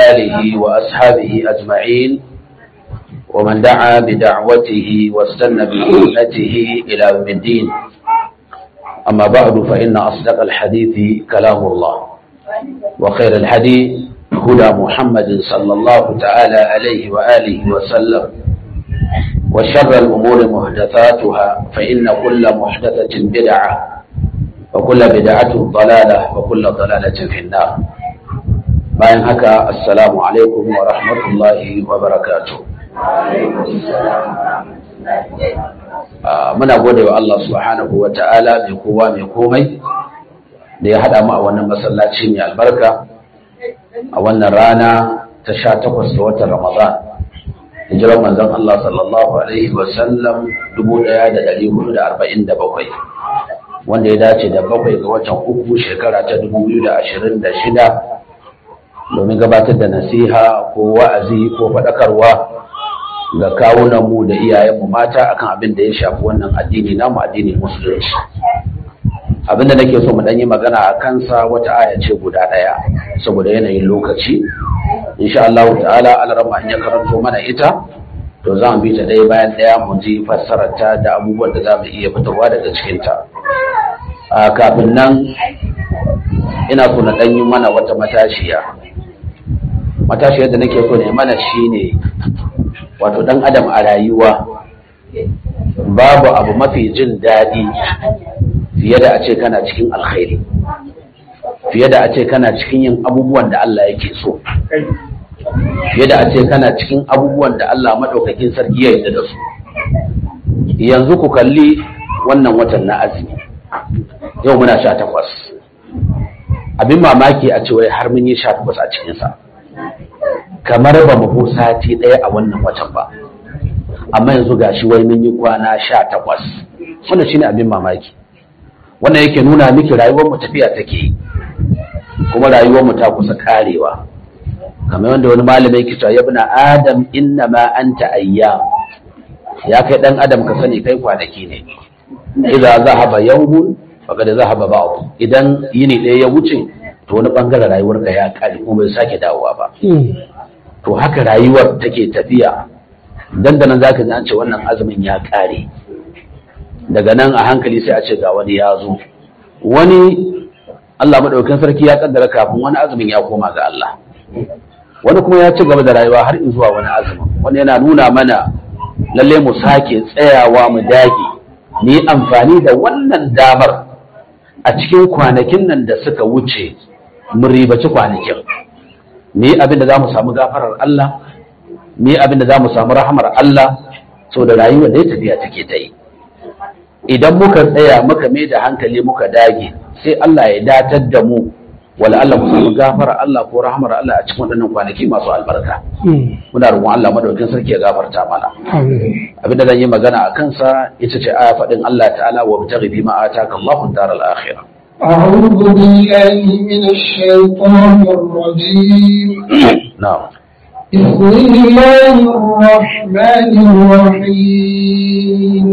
آله وأصحابه أجمعين ومن دعا بدعوته واستنى بسنته إلى يوم الدين أما بعد فإن أصدق الحديث كلام الله وخير الحديث هدى محمد صلى الله تعالى عليه وآله وسلم وشر الأمور محدثاتها فإن كل محدثة بدعة وكل بدعة ضلالة وكل ضلالة في النار bayan haka assalamu alaikum wa rahmatullahi wa barakatuh muna gode wa Allah subhanahu wa ta'ala mai kowa mai komai da ya haɗa mu a wannan masallaci mai albarka a wannan rana ta sha takwas da watan ramadan hijirar manzon Allah sallallahu alaihi wa sallam 1447 wanda ya dace da bakwai ga watan uku shekara ta 2026 domin gabatar da nasiha ko wa'azi ko faɗakarwa ga kawunanmu da iyayenmu mata akan abin da ya shafi wannan addini namu addinin musulunci abin da nake so mu ɗan yi magana a kansa wata aya ce guda ɗaya saboda yanayin lokaci insha Allah ta'ala alarama in ya karanto mana ita to za mu bi ta ɗaya bayan ɗaya mu ji fassararta da abubuwan da za mu iya fitarwa daga cikinta kafin nan ina so na ɗan yi mana wata matashiya matashiyar da nake so ne mana shine wato dan adam a rayuwa babu abu mafi jin daɗi fiye da a ce kana cikin alkhairi fiye da a ce kana cikin yin abubuwan da Allah yake so fiye da a ce kana cikin abubuwan da Allah maɗaukakin sarki ya yarda da su yanzu ku kalli wannan watan na azumi yau muna sha takwas abin mamaki a ce wai har mun yi sha takwas a cikinsa kamar ba mu sati ɗaya a wannan watan ba amma yanzu ga shi wai mun yi kwana sha takwas wannan shine abin mamaki wannan yake nuna miki rayuwar mu tafiya take yi kuma rayuwar mu ta kusa karewa kamar wanda wani malamai yake cewa yabna adam inna ma anta ayyam ya kai dan adam ka sani kai kwanaki ne idza zahaba yawmun faqad zahaba ba'd idan yini ɗaya ya wuce to wani bangaren rayuwarka ya kare kuma bai sake dawowa ba to haka rayuwar take tafiya dandanan zaka ji an ce wannan azumin ya kare daga nan a hankali sai a ce ga wani ya zo wani Allah madaukakin sarki ya kaddara kafin wani azumin ya koma ga Allah wani kuma ya ci gaba da rayuwa har zuwa wani azumin wani yana nuna mana lalle mu sake tsayawa mu dage ni amfani da wannan damar a cikin kwanakin nan da suka wuce mu ribaci kwanakin ni abin da za mu samu gafarar Allah ni abin da za mu samu rahamar Allah so da rayuwar da ya tafiya take ta yi idan muka tsaya muka mai da hankali muka dage sai Allah ya datar da mu wala Allah mu samu gafarar Allah ko rahamar Allah a cikin waɗannan kwanaki masu albarka muna roƙon Allah madaukakin sarki ya gafarta mana abin da zan yi magana a kansa ita ce aya faɗin Allah ta'ala wa bitaghi bima ataka Allahu daral akhirah أعوذ بالله من الشيطان الرجيم نعم بسم الله الرحمن الرحيم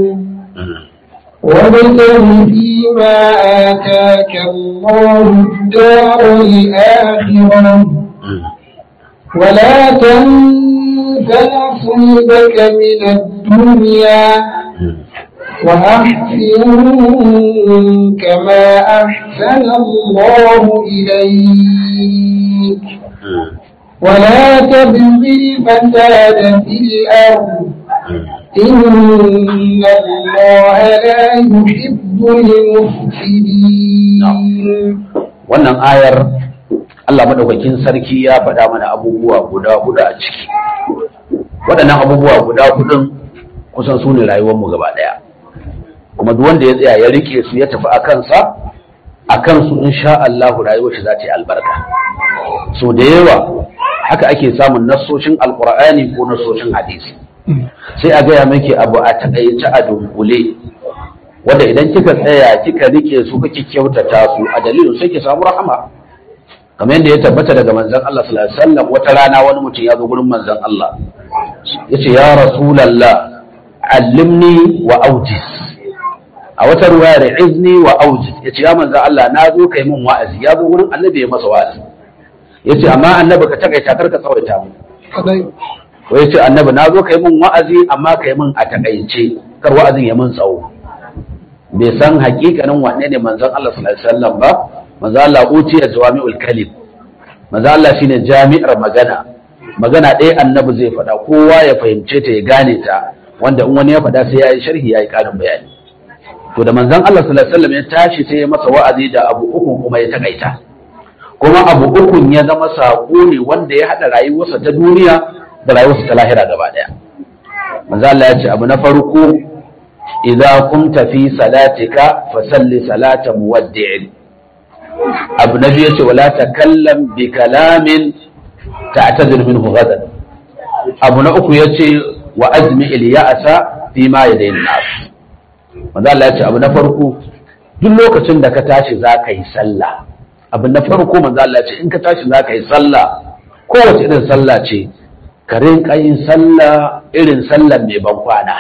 وابتغ فيما آتاك الله الدار الآخرة ولا تنس نصيبك من الدنيا وأحسن كما أحسن الله إليك ولا تبغ الفساد في الأرض إن الله لا يحب المفسدين wannan ayar Allah madaukakin sarki ya faɗa mana abubuwa guda hudu a ciki waɗannan abubuwa guda hudun kusan su ne rayuwarmu gaba ɗaya kuma duk wanda ya tsaya ya rike su ya tafi a kansa a kansu insha Allah rayuwar shi za ta yi albarka so da yawa haka ake samun nassoshin alkur'ani ko nassoshin hadisi sai a gaya miki abu a takaice a dunkule wanda idan kika tsaya kika rike su kake kyautata su a dalilin sai ki samu rahama kamar yadda ya tabbata daga manzon Allah sallallahu alaihi wasallam wata rana wani mutum ya zo gurin manzon Allah yace ya rasulullah allimni wa aujiz a wata ruwayar izni wa aujiz yace ya manzon Allah na zo kai min wa'azi ya zo gurin annabi ya masa wa'azi yace amma annabi ka takaita kar ka tsawaita mu kadai ko yace annabi na zo kai mun wa'azi amma kai mun a takaice kar wa'azin ya mun tsawo bai san hakikanin wane ne manzon Allah sallallahu alaihi wasallam ba manzon Allah utiya jawami'ul kalim manzon Allah shine jami'ar magana magana ɗaya annabi zai faɗa kowa ya fahimce ta ya gane ta wanda in wani ya faɗa sai ya yi sharhi ya yi ƙarin bayani to da manzon Allah sallallahu alaihi wasallam ya tashi sai ya masa wa'azi da abu uku kuma ya takaita kuma abu ukun ya zama saƙo ne wanda ya haɗa rayuwarsa ta duniya da rayuwarsa ta lahira gaba ɗaya manzon Allah ya ce abu na farko idza kunta fi salatika fasalli salata muwaddi'in abu na biyu ce wala takallam bi kalamin ta'tadir minhu gadan abu na uku yace wa azmi il ya'sa fi ma yadayin nas manzo Allah yace abu na farko duk lokacin da ka tashi zaka yi sallah abu na farko manzo Allah yace in ka tashi zaka yi sallah kowace irin sallah ce ka rinka yin sallah irin sallar mai ban kwana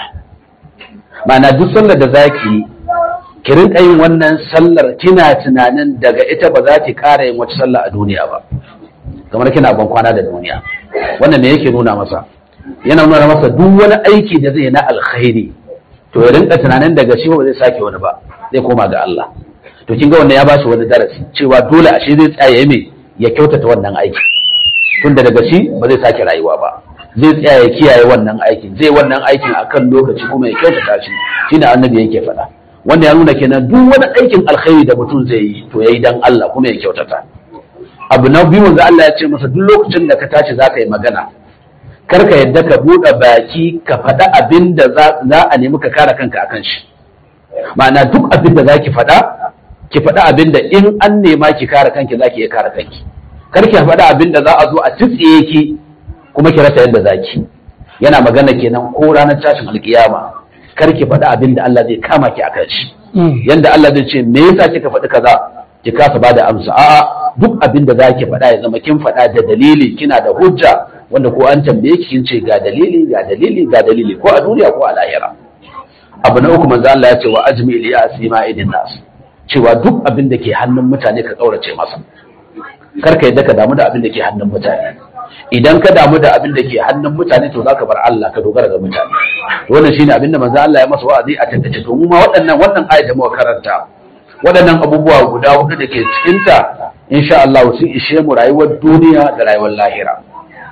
ma'ana duk sallar da zaki yi ki rinka yin wannan sallar kina tunanin daga ita ba za ki ƙara yin wata sallah a duniya ba kamar kina ban kwana da duniya wannan ne yake nuna masa yana nuna masa duk wani aiki da zai na alkhairi to ya rinka tunanin daga shi ba zai sake wani ba zai koma ga Allah to kin ga wannan ya bashi wani darasi cewa dole ashe zai tsaya me ya kyautata wannan aiki tunda daga shi ba zai sake rayuwa ba zai tsaya ya kiyaye wannan aikin zai wannan aikin akan lokaci kuma ya kyautata shi shine annabi yake faɗa wanda ya nuna kenan duk wani aikin alkhairi da mutum zai yi to yayi dan Allah kuma ya kyautata abu na biyu wanda Allah ya ce masa duk lokacin da ka tashi za ka yi magana kar ka yadda ka buɗe baki ka faɗa abin da za a nemi ka kare kanka akan shi ma'ana duk abin da za ki faɗa ki faɗa abin da in an nema ki kare kanki za ki iya kare kanki kar ki faɗa abin da za a zo a tsitsiye ki kuma ki rasa yadda za ki yana magana kenan ko ranar tashin alkiyama kar ki faɗa abin da Allah zai kama ki akan shi yanda Allah zai ce me yasa kika faɗi kaza ki kasa ba da amsa a'a duk abin da zaki faɗa ya zama kin faɗa da dalili kina da hujja wanda ko an tambaye ki kin ce ga dalili ga dalili ga dalili ko a duniya ko a lahira abu na uku manzo Allah ya ce wa ajmi li asima idin nas cewa duk abin da ke hannun mutane ka kaurace masa kar ka yadda ka damu da abin da ke hannun mutane idan ka damu da abin da ke hannun mutane to zaka bar Allah ka dogara ga mutane wannan shine abin da manzo Allah ya masa wa'azi a tattace to mu ma waɗannan wannan ayat da muka karanta waɗannan abubuwa guda hudu da ke cikinta insha Allah sun ishe mu rayuwar duniya da rayuwar lahira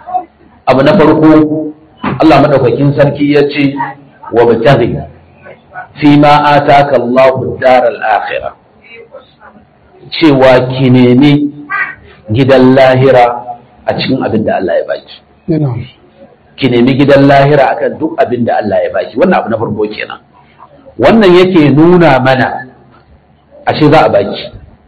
abu na farko Allah madaukakin sarki ya ce wa mutaghi fi ma ataka Allahu daral akhirah cewa ki nemi gidan lahira a cikin abin da Allah ya baki ki nemi gidan lahira akan duk abin da Allah ya baki wannan abu na farko kenan wannan yake nuna mana ashe za a baki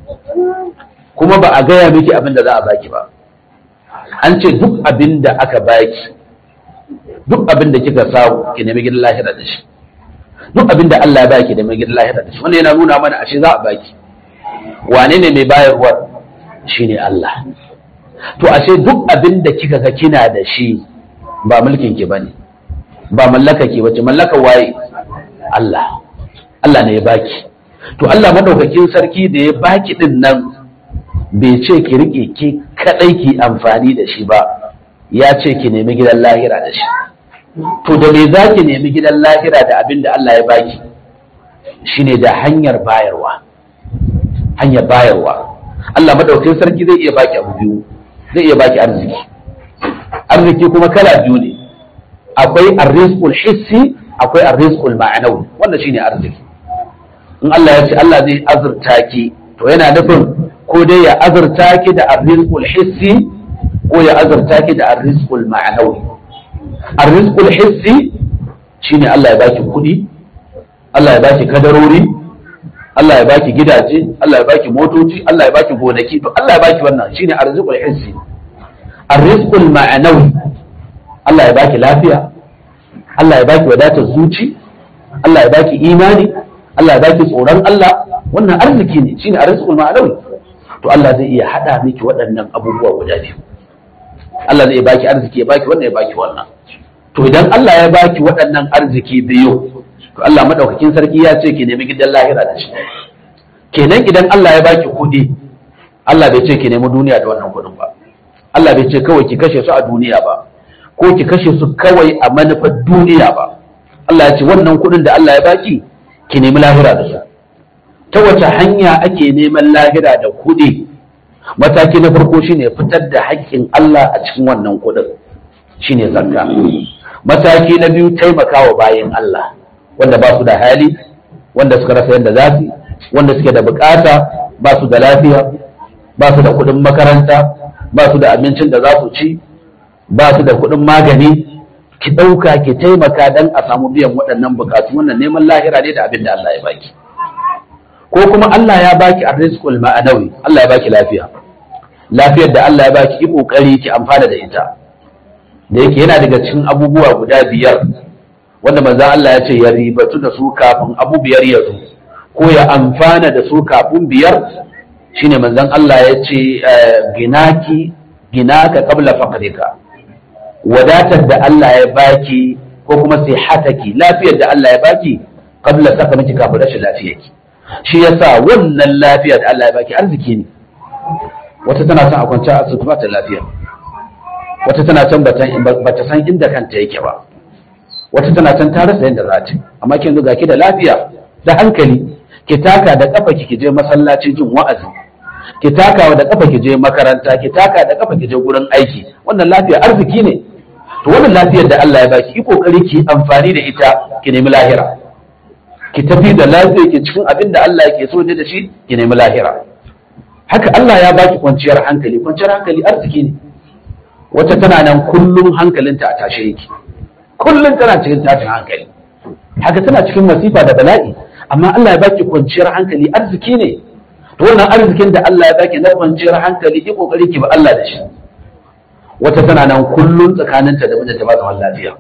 kuma ba a gaya miki abin da za a baki ba an ce duk abin da aka baki duk abin da kika samu ki nemi gidan lahira da shi duk abin da Allah ya baki da mai gidan lahira da shi wannan yana nuna mana ashe za a baki wane ne mai bayarwa shine Allah to ashe duk abin da kika ga kina da shi ba mulkin ki bane ba mallaka ki bace mallaka waye Allah Allah ne ya baki to Allah madaukakin sarki da ya baki din nan bai ce ki rike ki kadai ki amfani da shi ba ya ce ki nemi gidan lahira da shi to da me za ki nemi gidan lahira da abin da Allah ya baki shine da hanyar bayarwa hanyar bayarwa Allah madaukakin sarki zai iya baki abu biyu zai iya baki arziki arziki kuma kala biyu ne akwai arrizqul hissi akwai arrizqul ma'anawi wannan shine arziki in Allah ya ce Allah zai azurta ki to yana nufin ko dai ya azurta ki da arrizqul hissi ko ya azurta ki da arrizqul ma'anawi arrizqul hissi shine Allah ya baki kuɗi Allah ya baki kadarori Allah ya baki gidaje Allah ya baki motoci Allah ya baki gonaki to Allah ya baki wannan shine arrizqul hissi arrizqul ma'anawi Allah ya baki lafiya Allah ya baki wadatar zuci Allah ya baki imani Allah ya baki tsoron Allah wannan arziki ne shine arziqul ma'anawi to Allah zai iya hada miki waɗannan abubuwa guda biyu Allah zai baki arziki ya baki wannan ya baki wannan to idan Allah ya baki waɗannan arziki biyu to Allah madaukakin sarki ya ce ki nemi gidan lahira da shi kenan idan Allah ya baki kuɗi Allah bai ce ki nemi duniya da wannan kuɗin ba Allah bai ce kawai ki kashe su a duniya ba ko ki kashe su kawai a manufar duniya ba Allah ya ce wannan kuɗin da Allah ya baki ki nemi lahira da su ta wace hanya ake neman lahira da kuɗi mataki na farko shine fitar da haƙƙin Allah a cikin wannan kuɗin shine zakka mataki na biyu taimakawa bayan Allah wanda ba su da hali wanda suka rasa yadda za su wanda suke da bukata ba su da lafiya ba su da kuɗin makaranta ba su da abincin da za su ci ba su da kuɗin magani ki ɗauka ki taimaka don a samu biyan waɗannan bukatu wannan neman lahira ne da abin da Allah ya baki ko kuma Allah ya baki arrizqul ma'anawi Allah ya baki lafiya lafiyar da Allah ya baki ki kokari ki amfana da ita da yake yana daga cikin abubuwa guda biyar wanda manzon Allah ya ce ya ribatu da su kafin abu biyar ya zo ko ya amfana da su kafin biyar shine manzon Allah ya ce ginaki ginaka qabla faqrika wadatar da Allah ya baki ko kuma sihataki lafiyar da Allah ya baki qabla sakamaki kafin rashin lafiyarki shi yasa wannan lafiya da Allah ya baki arziki ne wata tana son a kwance a asibiti ba ta lafiya wata tana can bata san inda kanta yake ba wata tana can ta rasa yadda za ta amma kin ga ki da lafiya da hankali ki taka da kafa ki je masallaci jin wa'azi ki taka da kafa ki je makaranta ki taka da kafa ki je gurin aiki wannan lafiya arziki ne to wannan lafiyar da Allah ya baki ki kokari ki amfani da ita ki nemi lahira ki tafi da lafiya ki cikin abin da Allah yake so da shi ki nemi lahira haka Allah ya baki kwanciyar hankali kwanciyar hankali arziki ne wata tana nan kullum hankalinta a tashe yake kullum tana cikin tashin hankali haka tana cikin masifa da bala'i amma Allah ya baki kwanciyar hankali arziki ne to wannan arzikin da Allah ya baki na kwanciyar hankali ki kokari ki ba Allah da shi wata tana nan kullum tsakaninta da mijinta ba zaman lafiya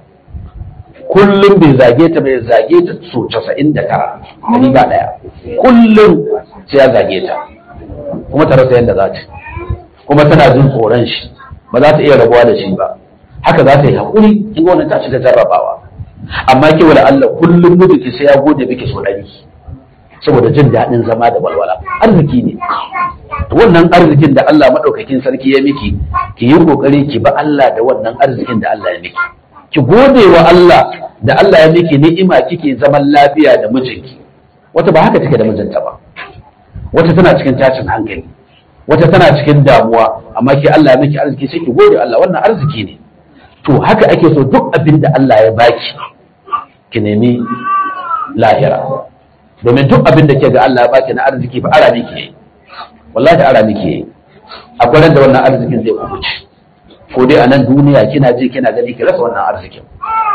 kullum bai zage ta bai zage ta so 99 dari ba daya kullum sai ya zage ta kuma ta rasa yadda za ta kuma tana jin tsoron shi ba za ta iya rabuwa da shi ba haka za ta yi haƙuri in wannan ta shiga jarrabawa amma ke wala Allah kullum miji sai ya gode miki so ɗari saboda jin daɗin zama da walwala arziki ne to wannan arzikin da Allah madaukakin sarki ya miki ki yi kokari ki ba Allah da wannan arzikin da Allah ya miki ki gode wa Allah da Allah ya miki ni'ima kike zaman lafiya da mijinki wata ba haka take da mijinta ba wata tana cikin tashin hankali wata tana cikin damuwa amma ke Allah ya miki arziki sai ki gode Allah wannan arziki ne to haka ake so duk abin da Allah ya baki ki nemi lahira domin duk abin da ke ga Allah ya baki na arziki fa ara miki yayi wallahi ara miki yayi akwai da wannan arzikin zai kubuce ko dai a nan duniya kina ji kina gani ki rasa wannan arzikin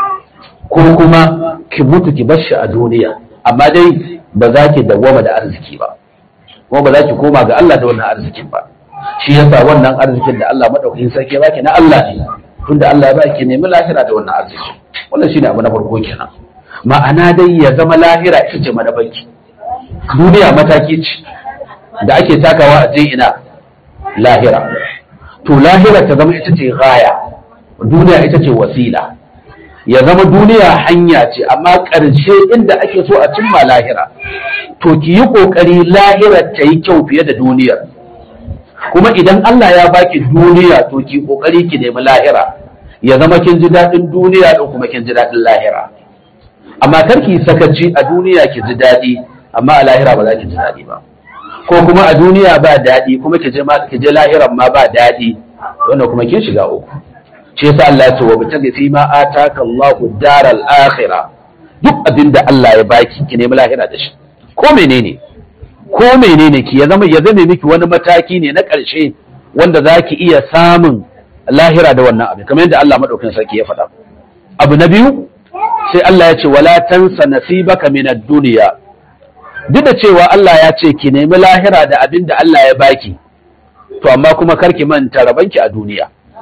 ko kuma ki mutu ki bar shi a duniya amma dai ba za ki dawwama da arziki ba kuma ba za ki koma ga Allah da wannan arzikin ba shi yasa wannan arzikin da Allah madaukakin sarki ya baki na Allah ne tunda Allah ya baki nemi lahira da wannan arziki wannan shine abu na farko kenan ma'ana dai ya zama lahira ita ce madabanki duniya mataki ce da ake takawa a je ina lahira to lahira ta zama ita ce gaya duniya ita ce wasila ya zama duniya hanya ce amma ƙarshe inda ake so a cimma lahira to ki yi ƙoƙari lahira ta yi kyau fiye da duniyar kuma idan Allah ya baki duniya to ki ƙoƙari ki nemi lahira ya zama kin ji daɗin duniya da kuma kin ji daɗin lahira amma kar ki sakaci a duniya ki ji daɗi amma a lahira ba za ki ji daɗi ba ko kuma a duniya ba daɗi kuma ki je ki je lahiran ma ba daɗi wanda kuma kin shiga uku shi yasa Allah ya ce wa bitagi fi ma ataka Allahu daral akhirah duk abin da Allah ya baki ki nemi lahira da shi ko menene ko menene ki ya zama ya zame miki wani mataki ne na ƙarshe wanda za ki iya samun lahira da wannan abin kamar yadda Allah madaukakin sarki ya faɗa abu na biyu sai Allah ya ce wala tansa nasibaka min ad-dunya duk da cewa Allah ya ce ki nemi lahira da abin da Allah ya baki to amma kuma karki manta rabanki a duniya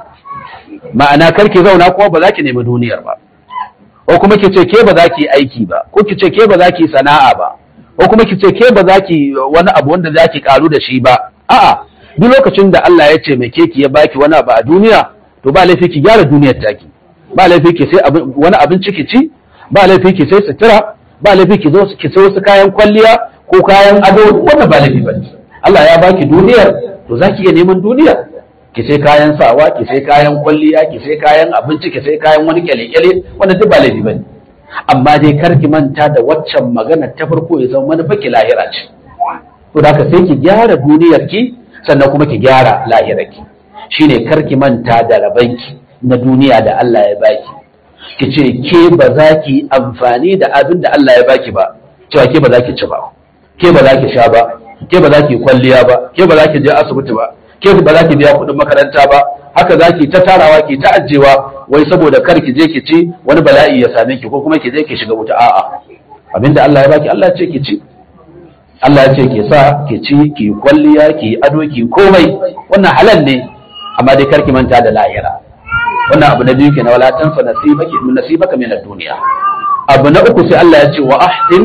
ma'ana karki zauna kuma ba za ki nemi duniyar ba ko kuma ki ce ke ba za ki yi aiki ba ko ki ce ke ba za ki yi sana'a ba ko kuma ki ce ke ba za ki wani abu wanda za ki karu da shi ba a'a duk lokacin da Allah ya ce mai ke ki ya baki wani abu a duniya to ba laifi ki gyara duniyar taki ba laifi ki sai wani abinci ki ci ba laifi ki sai sutura ba laifi ki zo ki sai wasu kayan kwalliya ko kayan ado wannan ba laifi bane Allah ya baki duniyar to zaki iya neman duniyar ki sai kayan sawa ki sai kayan kwalliya ki sai kayan abinci ki sai kayan wani kyale-kyale wanda duk ba laifi bane amma dai kar ki manta da waccan magana ta farko ya zama manufa ki lahira ce to da sai ki gyara duniyar ki sannan kuma ki gyara lahirar ki shine kar ki manta da rabanki na duniya da Allah ya baki ki ce ke ba za ki amfani da abin da Allah ya baki ba cewa ke ba za ki ci ba ke ba za ki sha ba ke ba za ki kwalliya ba ke ba za ki je asibiti ba ke ba za ki biya kuɗin makaranta ba haka za ki ta tarawa ki ta ajewa wai saboda kar ki je ki ci wani bala'i ya same ki ko kuma ki je ki shiga wuta a'a abinda Allah ya baki Allah ya ce ki ci Allah ya ce ki sa ki ci ki kwalliya ki ado ki komai wannan halal ne amma dai kar ki manta da lahira wannan abu na biyu kenan wala tansa nasibaka min nasibaka min ad-dunya abu na uku sai Allah ya ce wa ahsin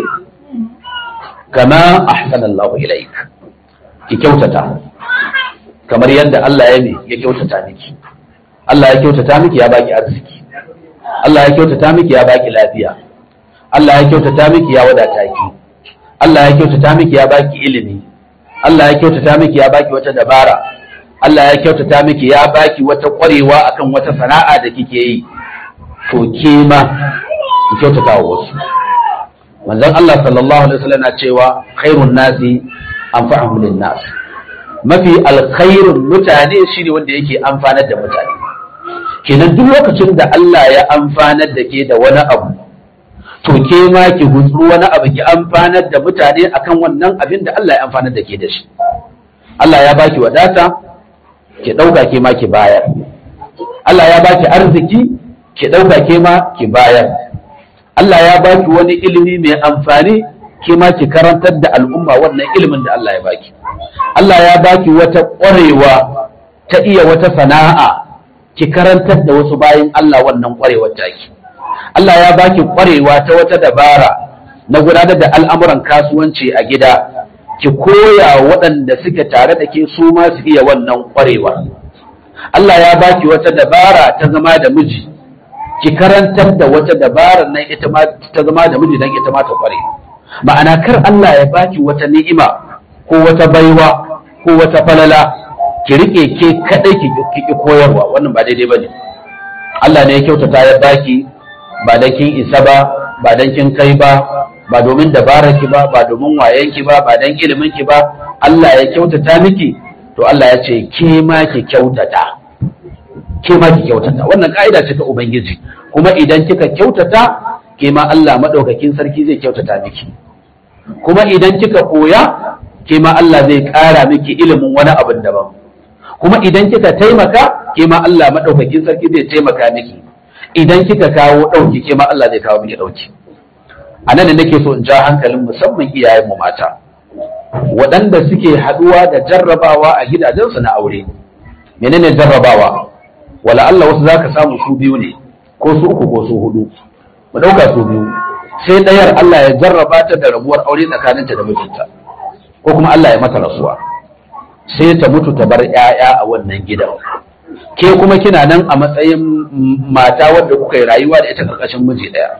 kama ahsana Allahu ilaik ki kyautata kamar yadda Allah ya ne ya kyautata miki Allah ya kyautata miki ya baki arziki Allah ya kyautata miki ya baki lafiya Allah ya kyautata miki ya wadata ki Allah ya kyautata miki ya baki ilimi Allah ya kyautata miki ya baki wata dabara Allah ya kyautata miki ya baki wata ƙwarewa akan wata sana'a da kike yi to ke ma ki kyautata wa wasu manzon Allah sallallahu alaihi wasallam na cewa khairun nasi anfa'uhum lin nas mafi alkhairun mutane shine wanda yake amfanar da mutane kenan duk lokacin da Allah ya amfanar da ke da wani abu to ke ma ki gutsuru wani abu ki amfanar da mutane akan wannan abin da Allah ya amfanar da ke da shi Allah ya baki wadata ki ɗauka ke ma ki bayar Allah ya baki arziki ki ɗauka ke ma ki bayar Allah ya baki wani ilimi mai amfani ke ma ki karantar da al'umma wannan ilimin da Allah ya baki Allah ya baki wata ƙwarewa ta iya wata sana'a ki karantar da wasu bayan Allah wannan ƙwarewar taki Allah ya baki ƙwarewa ta wata dabara na gudanar da al'amuran kasuwanci a gida ki koya waɗanda suke tare da ke su ma su iya wannan ƙwarewa. Allah ya baki wata dabara ta zama da miji, ki karantar da wata dabara nan ita ma ta zama da miji don ita ma ta ƙware. Ma'ana kar Allah ya baki wata ni'ima ko wata baiwa ko wata falala ki riƙe ke kaɗai ki ki koyarwa wannan ba daidai ba ne. Allah ne ya kyautata ya baki ba da kin isa ba ba dan kin kai ba ba domin dabararki ba ba domin wayanki ba ba dan iliminki ba Allah ya kyautata miki to Allah ya ce ke ma ki kyautata ke ma ki kyautata wannan ka'ida ce ta ubangiji kuma idan kika kyautata ke ma Allah madaukakin sarki zai kyautata miki kuma idan kika koya ke ma Allah zai ƙara miki ilimin wani abin daban kuma idan kika taimaka ke ma Allah madaukakin sarki zai taimaka miki idan kika kawo ɗauki ke ma Allah zai kawo miki ɗauki a nan da nake so in ja hankalin musamman iyayenmu mata waɗanda suke haɗuwa da jarrabawa a gidajensu na aure menene jarrabawa wala Allah wasu zaka samu su biyu ne ko su uku ko su hudu mu ɗauka su biyu sai ɗayar Allah ya jarraba ta da rabuwar aure tsakaninta da mijinta ko kuma Allah ya mata rasuwa sai ta mutu ta bar 'ya'ya a wannan gidan ke kuma kina nan a matsayin mata wadda kuka yi rayuwa da ita karkashin miji ɗaya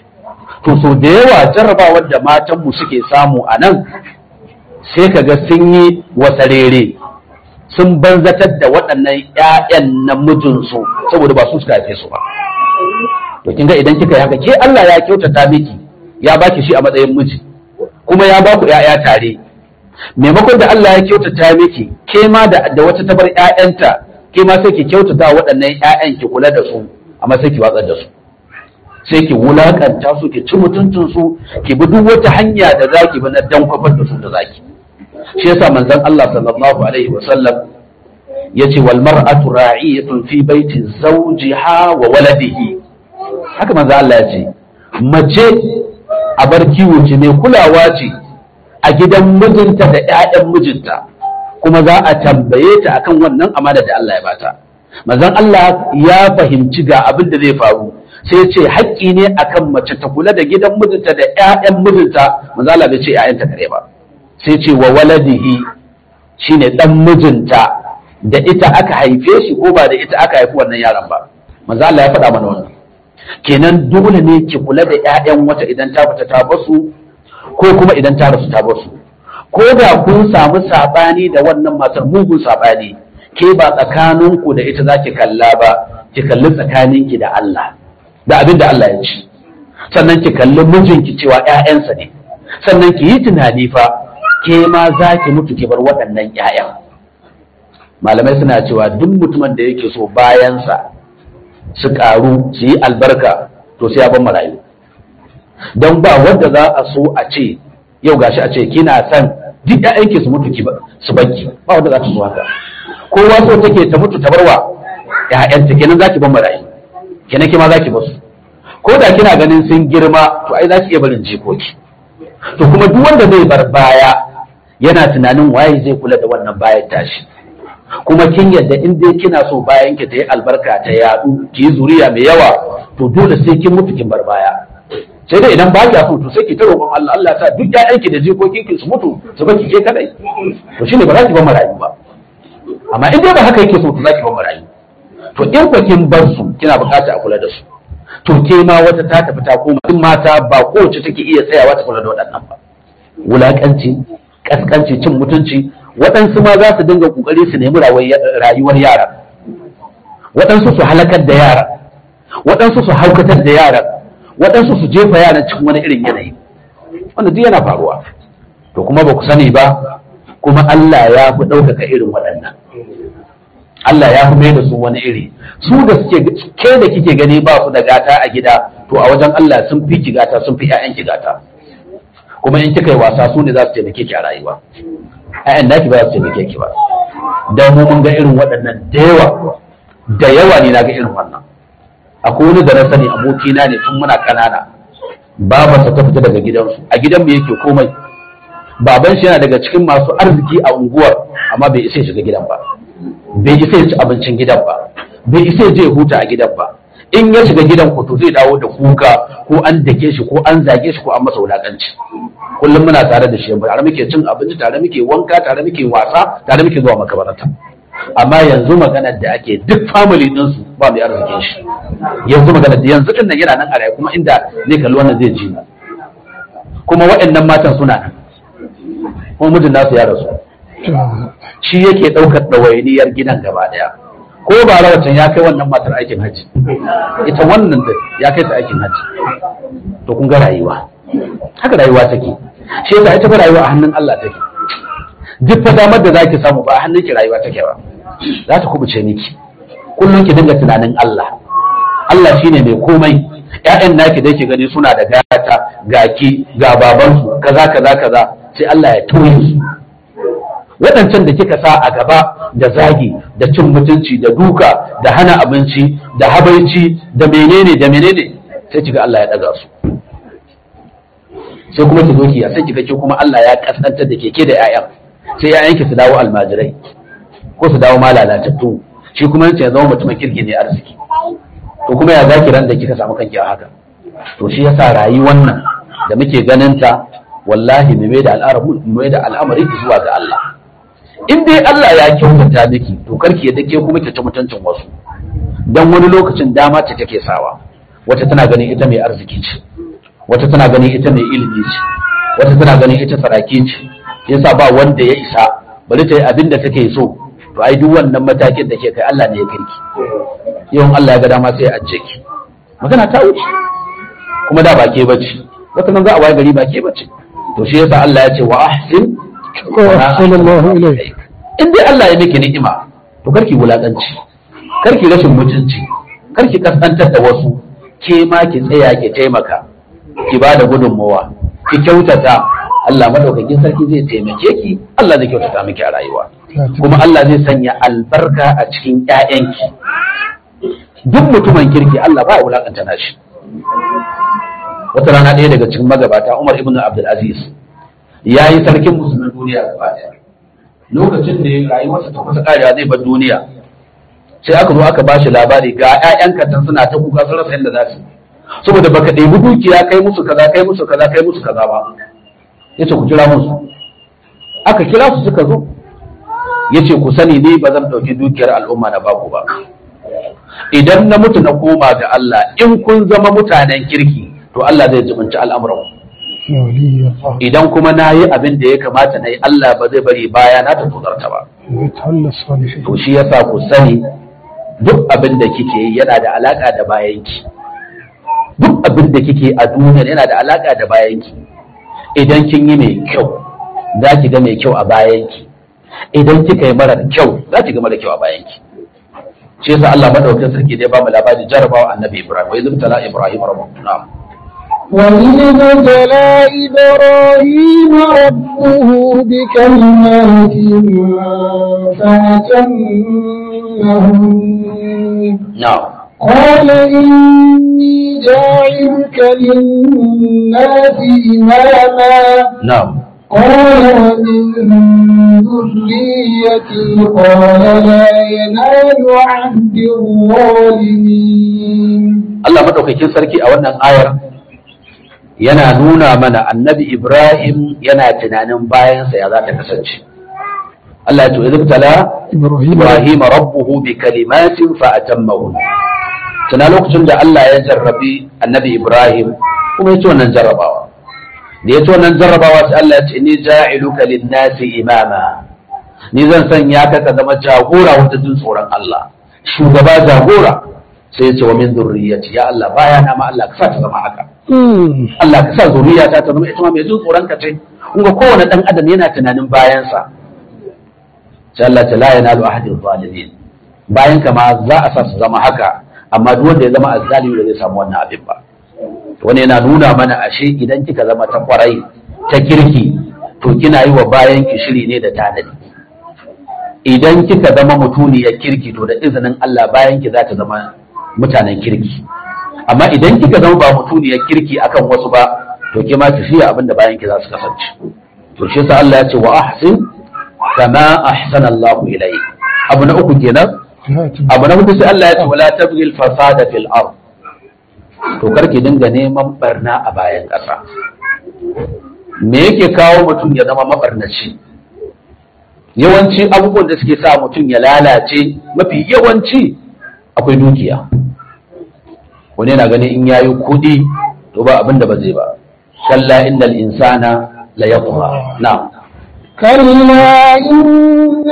to so da yawa jarrabawar da matanmu suke samu a nan sai ka ga sun yi wasarere sun banzatar da waɗannan 'ya'yan na mijinsu saboda ba su suka haife su ba to kin ga idan kika yi haka ke Allah ya kyautata miki ya baki shi a matsayin miji kuma ya baku 'ya'ya tare maimakon da Allah ya kyautata miki ke ma da, da wata tabar 'ya'yanta ke ma sai ki kyautata waɗannan 'ya'yan ki kula da su amma sai ki watsar da su sai ki wulakanta su ki ci mutuncin su ki bi duk wata hanya da zaki bi na dan kwafar da su da zaki shi yasa manzon Allah sallallahu alaihi wa sallam yace wal mar'atu ra'iyatun fi baiti zawjiha wa waladihi haka manzon Allah ya ce mace a bar kiwo ce mai kulawa ce a gidan mijinta da ƴaƴan mijinta kuma za a tambaye ta akan wannan amana da Allah ya bata manzon Allah ya fahimci ga abin da zai faru sai ce haƙƙi ne akan mace ta kula da gidan mijinta da ƴaƴan mijinta manzo Allah bai ce ƴaƴanta kare ba sai ce wa waladihi shine dan mijinta da ita aka haife shi ko ba da ita aka haifi wannan yaron ba manzo Allah ya faɗa mana wannan kenan dole ne ki kula da ƴaƴan wata idan ta fita ta basu ko kuma idan ta rasu ta basu ko da kun samu sabani da wannan matar mugun sabani ke ba tsakaninku da ita zaki kalla ba ki kalli tsakaninki da Allah da abin da Allah ya ci sannan ki kalli mijinki cewa ƴaƴansa ne sannan ki yi tunani fa ke ma za ki mutu ki bar waɗannan ƴaƴan malamai suna cewa duk mutumin da yake so bayansa su ƙaru su yi albarka to sai ya bar marayu don ba wanda za a so a ce yau gashi a ce kina son duk ƴaƴanki su mutu ki su banki ba wanda za ta so haka kowa so take ta mutu ta barwa ƴaƴanta kenan zaki bar marayu kenan kima zaki bar su ko da kina ganin sun girma to ai zaki iya barin jikoki to kuma duk wanda zai bar baya yana tunanin waye zai kula da wannan bayan tashi kuma kin yadda in dai kina so bayan ki ta yi albarka ta yadu ki yi zuriya mai yawa to dole sai kin mutu kin bar baya sai dai idan ba ki so to sai ki ta roƙon Allah Allah ta duk ƴaƴanki da jikokin ki su mutu su baki ke kadai to shine ba za ki bar marayu ba amma in dai ba haka yake so to za ki bar marayu to in ba kin bar su kina bukata a kula da su to ke ma wata ta tafi ta koma in mata ba kowace take iya tsayawa ta kula da waɗannan ba wulakanci kaskanci cin mutunci waɗansu ma za su dinga kokari su nemi rayuwar yara waɗansu su halakar da yara waɗansu su haukatar da yara waɗansu su jefa yaran cikin wani irin yanayi wanda duk yana faruwa to kuma ba ku sani ba kuma Allah ya fi ɗaukaka irin waɗannan Allah ya fi mai da su wani iri su da suke ke da kike gani ba su da gata a gida to a wajen Allah sun fi ki gata sun fi ƴaƴan ki gata kuma in kika yi wasa su ne za su taimake ki a rayuwa ƴaƴan naki ba za su taimake ki ba dan mu mun ga irin waɗannan da yawa da yawa ne na ga irin wannan akwai wani da na sani abokina ne tun muna ƙanana babarsa ta fita daga gidansu a gidan mu yake komai baban shi yana daga cikin masu arziki a unguwar amma bai isa ya shiga gidan ba bai isa ya ci abincin gidan ba bai isa ya je ya huta a gidan ba in ya shiga gidan ku to zai dawo da kuka ko an dake shi ko an zage shi ko an masa wulakanci kullum muna tare da shi tare muke cin abinci tare muke wanka tare muke wasa tare muke zuwa makabarta amma yanzu maganar da ake duk family din su ba mai arzikin shi yanzu maganar da yanzu din nan yana nan a raye kuma inda zai kalli wannan zai ji kuma waɗannan matan suna nan kuma mijin nasu ya rasu shi yake ɗaukar ɗawainiyar gidan gaba ɗaya ko ba rawacin ya kai wannan matar aikin hajji ita wannan da ya kai ta aikin hajji to kun ga rayuwa haka rayuwa take shi yasa ita fa rayuwa a hannun Allah take duk fa damar da zaki samu ba a hannun ki rayuwa take ba za ta kubuce miki kullum ki dinga tunanin Allah Allah shine mai komai ƴaƴan naki da yake gani suna da gata gaki ga babansu kaza kaza kaza sai Allah ya tauye su waɗancan da kika sa a gaba da zagi da cin mutunci da duka da hana abinci da habaici da menene da menene sai kiga Allah ya ɗaga su sai kuma ki zo ki sai kiga ke kuma Allah ya kasantar da keke da 'ya'yan sai 'ya'yanki su dawo almajirai ko su dawo malalatattu shi kuma yace ya zama mutumin kirki ne arziki to kuma ya zaki ran da kika samu kanki a haka to shi yasa rayuwar nan da muke ganin ta wallahi mu mai da al'amari mu mai da al'amari zuwa ga Allah in dai Allah ya kyautata miki to karki ya dake kuma ki ci mutuncin wasu dan wani lokacin dama ce take sawa wata tana ganin ita mai arziki ce wata tana ganin ita mai ilimi ce wata tana ganin ita saraki ce yasa ba wanda ya isa bari ta yi abin da take so to ai duk wannan matakin da ke kai Allah ne ya kai ki yawan Allah ya ga dama sai ya ajje ki magana ta wuce kuma da ba ke bace wata nan za a waye gari ba ke bace to shi yasa Allah ya ce wa ahsin sallallahu alaihi in dai Allah ya miki ni'ima to karki wulakanci karki rashin mutunci karki kasantar da wasu ke ma ki tsaya ki taimaka ki ba da gudunmawa ki kyautata Allah madaukakin sarki zai taimake ki Allah zai kyautata miki a rayuwa kuma Allah zai sanya albarka a cikin ƴaƴanki duk mutumin kirki Allah ba ya wulakanta nashi wata rana ɗaya daga cikin magabata Umar ibn Abdul Aziz ya yi sarkin musulmin duniya gaba ɗaya lokacin da ya rayuwarsa ta kusa karewa zai bar duniya sai aka zo aka bashi labari ga ƴaƴan katan suna ta kuka sun rasa yadda za su saboda baka ɗebi dukiya kai musu kaza kai musu kaza kai musu kaza ba yace ku kira musu aka kira su suka zo yace ku sani ni ba zan ɗauki dukiyar al'umma na baku ba idan na mutu na koma ga Allah in kun zama mutanen kirki to Allah zai jibinci al'amuran ولي الله idan kuma na yi abin da ya kamata na yi Allah ba zai bari baya na ta tozarta ba ويتولى الصالحين to shi yasa ku sani duk abin da kike yi yana da alaka da bayanki duk abin da kike a duniya yana da alaka da bayanki idan kin yi mai kyau za ki ga mai kyau a bayanki idan kika yi mara kyau za ki ga mara kyau a bayanki shi yasa Allah madaukakin sarki da ya ba mu labari jarabawa annabi Ibrahim wa izibtala Ibrahim rabbuhu na'am وإذ ابتلى إبراهيم ربه بكلمات فأتمهن na'am قال إني جاعلك للناس إماما na'am قال ومن ذريتي قال لا ينال عهد الظالمين Allah madaukakin sarki a wannan ayar yana nuna mana annabi Ibrahim yana tunanin bayansa ya za ta kasance. Allah ya ce, "Izib tala إبراهيم Ibrahim rabbuhu bi kalimatin fa atammahu." Tuna lokacin da Allah ya jarrabi annabi Ibrahim kuma ya ci wannan jarrabawa. Da ya ci wannan jarrabawa sai Allah ya ce, "Ni ja'iluka lin-nasi imama." Ni zan sanya ka ka zama jagora wata jin tsoron Allah. Shugaba jagora sai ya ce wa min zurriyati ya Allah baya na ma Allah ka sa ta zama haka. مم. Allah ka sa zuriya ta ta zama ita ma mai jin tsoron ka ce kun ga kowane dan adam yana tunanin bayansa sai Allah ta la yanalu ahadin zalimin bayan ka ma za a sa su zama haka amma duk wanda ya zama azzalimi ba zai samu wannan abin ba wani yana nuna mana ashe idan kika zama ta kwarai ta kirki to kina yi wa bayan ki shiri ne da tanadi idan kika zama mutuniyar kirki to da izinin Allah bayan ki za ta zama mutanen kirki amma idan kika zama ba mutuniyar kirki akan wasu ba to ke ma tafiya abin da bayan ki za su kasance to shi yasa Allah ya ce wa ahsin kama ahsana Allah ilai abu na uku kenan abu na hudu sai Allah ya ce wala tabghi al-fasada fil ard to karki dinga neman barna a bayan ƙasa me yake kawo mutum ya zama mabarnaci yawanci abubuwan da suke sa mutum ya lalace mafi yawanci akwai dukiya wani yana ganin in yayi kuɗi to ba abin da ba zai ba kalla innal insana la yatgha na'am كلا إن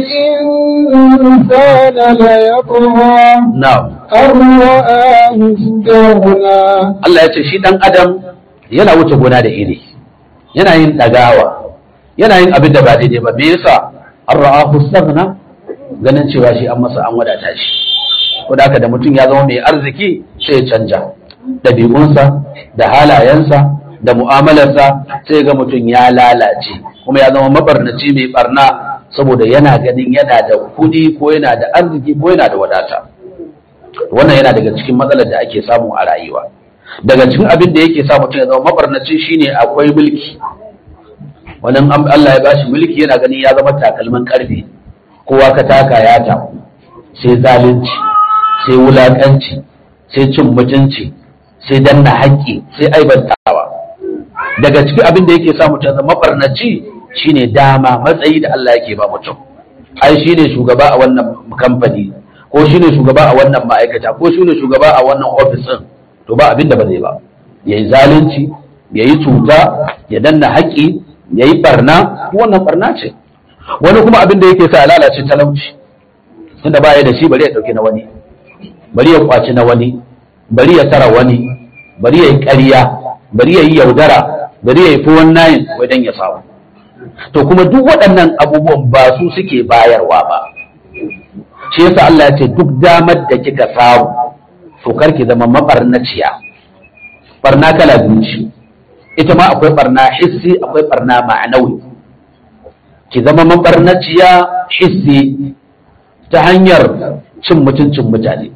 الإنسان ليطغى na'am أن رآه استغنى Allah ya ce shi dan adam yana wuce gona da iri yana yin dagawa yana yin abin da ba daidai ba me yasa an ra'ahu staghna ganin cewa shi an masa an wadata shi ko da haka da mutum ya zama mai arziki sai ya canja ɗabi'unsa da halayensa da mu'amalarsa sai ga mutum ya lalace kuma ya zama mabarnaci mai barna saboda yana ganin yana da kuɗi ko yana da arziki ko yana da wadata wannan yana daga cikin matsalar da ake samu a rayuwa daga cikin abin da yake sa mutum ya zama mabarnaci shine akwai mulki wannan am- Allah ya bashi mulki yana ganin ya zama takalmin karfe kowa ka taka ya taku sai zalunci sai wulakanci sai cin mutunci sai danna haƙƙi sai aibantawa daga cikin abin da yake sa mutum ya zama mabarnaci shine dama matsayi da Allah yake ba mutum ai shine shugaba a wannan kamfani ko shine shugaba a wannan ma'aikata ko shine shugaba a wannan ofis din to ba abin da ba zai ba yayi zalunci yayi cuta ya danna haƙi yayi barna wannan barna ce wani kuma abin da yake sa ya lalace talauci tunda ba ya da shi bari ya dauki na wani bari ya kwaci na wani bari ya tara wani bari ya yi ƙarya bari ya yi yaudara bari ya yi fi wannan wajen ya samu to kuma duk waɗannan abubuwan ba su suke bayarwa ba shi yasa Allah ya ce duk damar da kika samu to karki zama mabarnaciya barna kala biyu ce ita ma akwai barna hissi akwai barna ma'anawi ki zama mabarnaciya hissi ta hanyar cin mutuncin mutane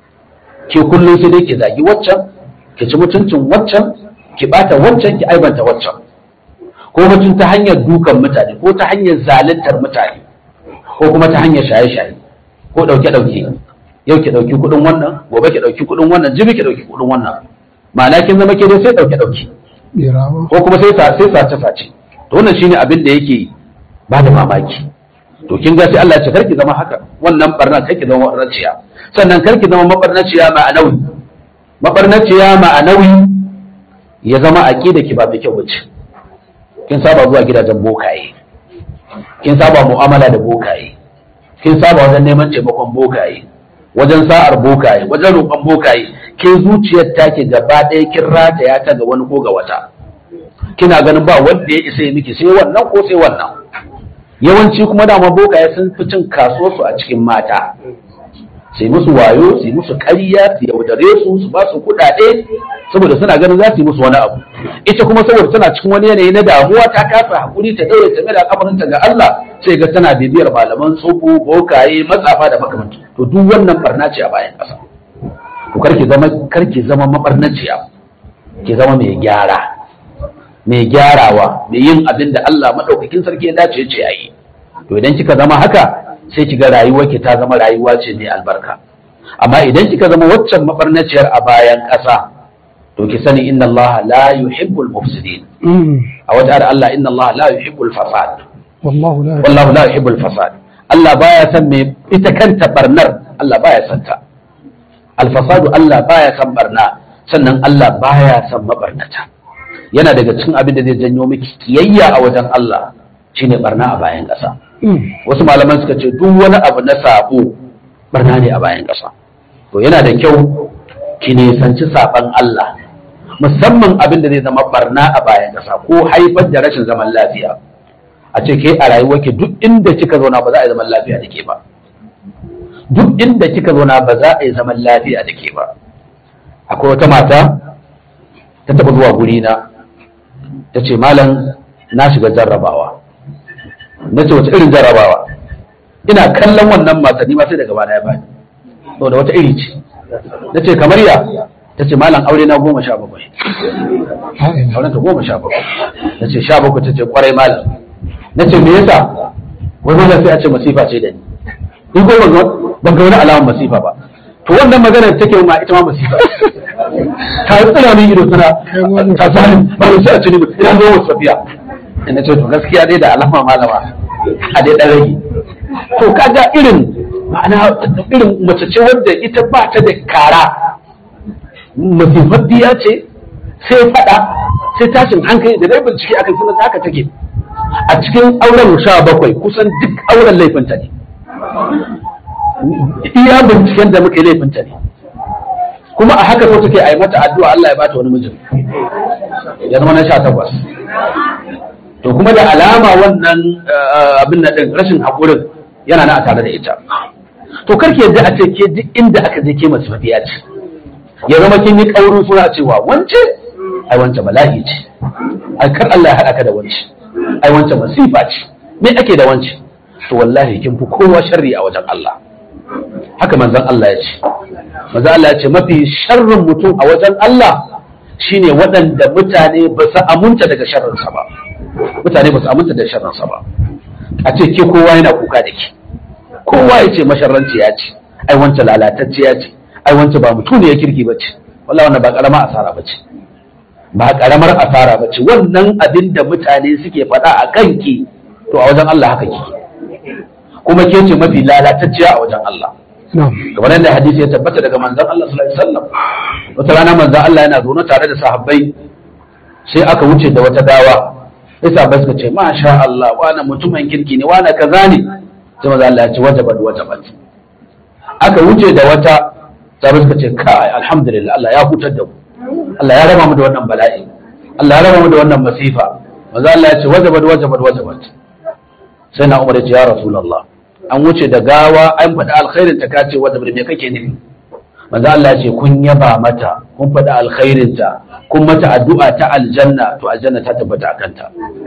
ke kullum sai dai ki zagi waccan ki ci mutuncin waccan ki bata waccan ki aibanta waccan ko mutum ta hanyar dukan mutane ko ta hanyar zaluntar mutane ko kuma ta hanyar shaye-shaye ko ɗauke-ɗauke yau ki ɗauki kuɗin wannan gobe ki ɗauki kuɗin wannan jibi ki ɗauki kuɗin wannan ma'ana kin zama ke dai sai ɗauke-ɗauke birawa ko kuma sai sa- sai sace-sace to wannan shine abin da yake ba da mamaki to kin ga sai Allah ya ce karki zama haka wannan barna karki zama mabarnaciya sannan karki zama mabarnaciya ma'anawi mabarnaciya ma'anawi ya zama aqida ki ba mai kyau bace kin saba zuwa gidajen bokaye kin saba mu'amala da bokaye kin saba wajen neman taimakon bokaye wajen sa'ar bokaye wajen roƙon bokaye ke zuciyar take gaba ɗaya kin rataya ta ga wani ko ga wata kina ganin ba wanda ya isa ya miki sai wannan ko sai wannan yawanci kuma dama bokaye sun fi cin kasuwarsu a cikin mata sai musu wayo su yi musu ƙarya su yaudare su su ba su kuɗaɗe saboda suna ganin za su yi musu wani abu ita kuma saboda tana cikin wani yanayi na damuwa ta kasa hakuri ta daure ta mai da kafarinta ga Allah sai ga tana bibiyar malaman tsoho bokaye matsafa da makamantu to duk wannan barna ce a bayan ƙasa to karki zama karki zama mabarnaciya ki zama mai gyara mai gyarawa mai yin abin da Allah madaukakin sarki ya dace ya ce ayi to idan kika zama haka sai kiga rayuwar ki ta zama rayuwa ce mai albarka amma idan kika zama waccan mabarnaciyar a bayan ƙasa to ki sani inna Allah la yuhibbul mufsidin a wata da Allah inna Allah la yuhibbul fasad wallahu la wallahu la yuhibbul fasad Allah baya san me ita kanta barnar Allah baya san ta alfasadu Allah baya san barna sannan Allah baya san mabarnata yana daga cikin abin da zai janyo miki kiyayya a wajen Allah shine barna a bayan ƙasa wasu malaman suka ce duk wani abu na sabo barna ne a bayan ƙasa to yana da kyau ki nisanci saban Allah musamman abin da zai zama barna a bayan ƙasa ko haifar da rashin zaman lafiya a ce ke a rayuwarki duk inda kika zauna ba za a yi zaman lafiya da ke ba duk inda kika zauna ba za a yi zaman lafiya da ke ba akwai wata mata ta taɓa zuwa guri na ta ce malam na shiga jarrabawa na ce wace irin jarrabawa ina kallon wannan mata ni ma sai daga bana ya bani saboda wata iri ce na ce kamar ya ta ce malam aure na goma sha bakwai auren ta goma sha bakwai na ce sha bakwai ta ce kwarai malam na ce me yasa wai wannan sai a ce masifa ce da ni ni ko ban ga wani alamar masifa ba to wannan magana take ma ita ma masifa ta tsira min ido tana ta zalim ba mu sai a ce ni ina zo wasu safiya ina ce to gaskiya dai da alama malama a dai dan rage to kaga irin ma'ana irin mace ce wadda ita ba ta da kara masifaffiya ce sai fada sai tashin hankali da dai bincike akan sunan haka take a cikin auren sha bakwai kusan duk auren laifinta ne iya binciken da muka yi laifinta ne kuma a haka ko take a yi mata addu'a Allah ya bata wani mijin ya zama na sha takwas to kuma da alama wannan abin na ɗin rashin haƙurin yana na a tare da ita to karki yadda a ce ke duk inda aka je ke masu mafiya ce ya zama kin yi ƙaurin suna cewa wance ai wance bala'i ce ai kar Allah ya haɗa ka da wance ai wance masifa ce me ake da wance to wallahi kin fi kowa sharri a wajen Allah haka manzon Allah ya ce manzon Allah ya ce mafi sharrin mutum a wajen Allah shine waɗanda mutane ba su amunta daga sharrinsa ba mutane ba su amunta da sharrinsa ba a ce ke kowa yana kuka da ke kowa ya ce masharranci ya ce ai wance lalatacce ya ce ai wance ba mutum ne ya kirki ba ce wallahi wannan ba karamar asara ba ce ba karamar asara ba ce wannan abin da mutane suke faɗa a kanki to a wajen Allah haka kike kuma ke ce mafi lalatacciya a wajen Allah kamar yadda hadisi ya tabbata daga manzon Allah sallallahu alaihi wasallam wata rana manzon Allah yana zaune tare da sahabbai sai aka wuce da wata gawa sai sahabbai suka ce masha Allah wani mutumin kirki ne wani kaza ne sai manzon Allah ya ce wajabat wajabat aka wuce da wata sahabbai suka ce kai alhamdulillah Allah ya hutar da mu Allah ya raba mu da wannan bala'i Allah ya raba mu da wannan masifa manzon Allah ya ce wajabat wajabat wajabat sai na umar ya ce ya rasulallah an wuce da gawa an faɗi alkhairin ta kace wanda me kake nufi manzo Allah ya ce kun yaba mata kun faɗi alkhairin ta kun mata addu'a ta aljanna to aljanna ta tabbata akan ta